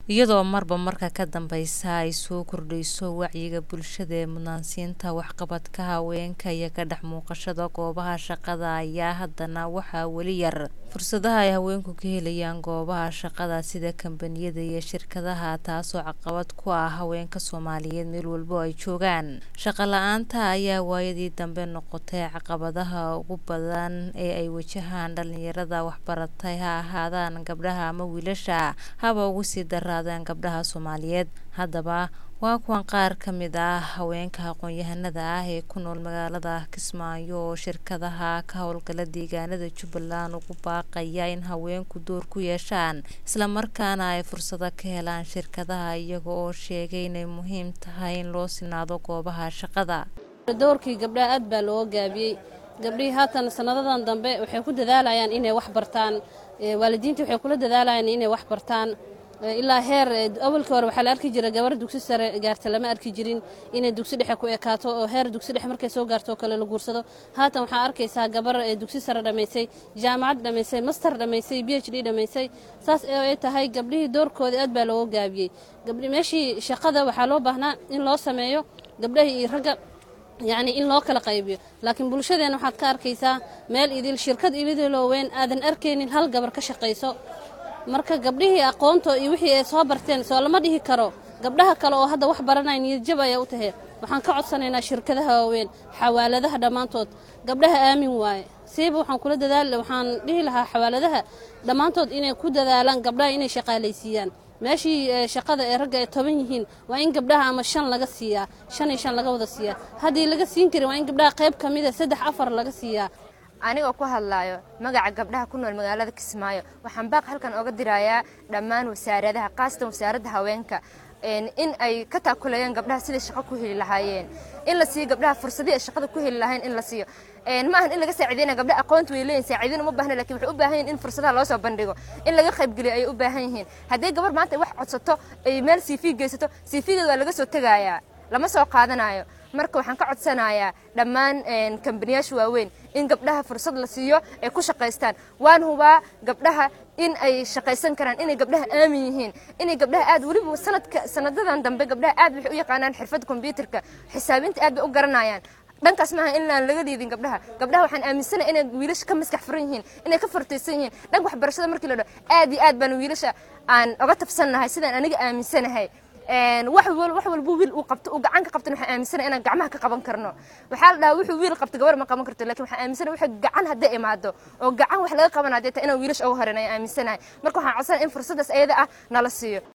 iyadoo marba marka ka dambeysa ay soo kordhayso wacyiga bulshada ee mudnaansiinta waxqabadka haweenka iyo ka dhex muuqashada goobaha shaqada ayaa haddana waxaa weli yar fursadaha ay haweenku ka helayaan goobaha shaqada sida kambaniyada iyo shirkadaha taasoo caqabad ku ah haweenka soomaaliyeed meel walbo ay joogaan shaqo la-aanta ayaa waayadii dambe noqotay caqabadaha ugu badan ee ay wajahaan dhalinyarada waxbaratay ha ahaadaan gabdhaha ama wiilasha haba ugu sii daraadeen gabdhaha soomaaliyeed haddaba waa kuwan qaar ka mid ah haweenka aqoon-yahanada ah ee ku nool magaalada kismaayo oo shirkadaha ka howlgala deegaanada jubbaland ugu baaqaya in haweenku door ku yeeshaan islamarkaana ay fursado ka helaan shirkadaha iyaga oo sheegay inay muhiim tahay in loo sinaado goobaha shaqada doorkii gabdhaha aad baa loo gaabiyey gabdhihii haatan sanadadan dambe waxay ku dadaalayaan inay wax bartaan waalidiintii waxay kula dadaalayaan inay wax bartaan ilaa heer awalkii hore waxaa la arki jira gabar dugsi sare gaarta lama arki jirin inay dugsi dhexe ku ekaato oo heer dugsi dhexe markay soo gaarto oo kale la guursado haatan waxaa arkaysaa gabar dugsi sare dhammaysay jaamacad dhammaysay master dhammaysay b h d dhammaysay saas ay tahay gabdhihii doorkooda aad baa looga gaabiyey meeshii shaqada waxaa loo baahnaa in loo sameeyo gabdhahii iyo ragga yacni in loo kala qaybiyo laakiin bulshadeena waxaad ka arkaysaa meel idil shirkad ilidiloo weyn aadan arkaynin hal gabar ka shaqayso marka gabdhihii aqoonto iyo wixii ay soo barteen soo lama dhihi karo gabdhaha kale oo hadda wax baranaya niyadjab ayaa u tahay waxaan ka codsanaynaa shirkadaha waaweyn xawaaladaha dhammaantood gabdhaha aamin waaye siiba waxaan kula dadaal waxaan dhihi lahaa xawaaladaha dhammaantood inay ku dadaalaan gabdhaha inay shaqaalaysiiyaan meeshii shaqada ee ragga ay toban yihiin waa in gabdhaha ama shan laga siiyaa shan iyo shan laga wada siiyaa haddii laga siin karin waa in gabdhaha qayb ka mida saddex afar laga siiyaa anigoo ku hadlaayo magaca gabdhaha ku nool magaalada kismaayo waxaan baaq halkan oga dirayaa dhammaan wasaaradaha khaasatan wasaaradda haweenka in ay ka taakuleeyaan gabdhaha siday shaqo ku heli lahaayeen in la siiyo gabdhaha fursadii ay shaqada ku heli lahayn in la siiyo ma ahan in laga saaciideyna gabdhaha aqoonta way leeyihin saaciidin uma baahna lakin waxay u baahan yihin in fursadaha loo soo bandhigo in laga qaybgeliyo ayay u baahan yihiin haddii gabar maanta ay wax codsato ay meel cv geysato cv-geeda waa laga soo tegayaa lama soo qaadanayo marka waxaan ka codsanayaa dhammaan kambaniyaasha waaweyn in gabdhaha fursad la siiyo ay ku shaqaystaan waan hubaa gabdhaha in ay shaqaysan karaan inay gabdhaha aamin yihiin inay gabdhaha aad weliba sanadka sanadadan dambe gabdhaha aad waxay u yaqaanaan xirfadda kombyuutarka xisaabinta aad bay u garanayaan dhankaas maaha in aan laga liidin gabdhaha gabdhaha waxaan aaminsanahay inay wiilasha ka maskax furan yihiin inay ka fartaysan yihiin dhanka waxbarashada markii la dhaho aad iyo aad baan wiilasha aan oga tabsannahay sidaan aniga aaminsanahay wax walba wiil uu qabto uu gacan ka qabtana waxaan aaminsanahay inaan gacmaha ka qaban karno waxaa la dhahaa wuxuu wiil qabto gabar ma qaban karto lakin waxaan aaminsanahay waxa gacan hadday imaado oo gacan wax laga qaban hadday tahay inaan wiilasha uga horeyn ayaan aaminsanahay marka waxaan codsanaya in fursadaas ayada ah nala siiyo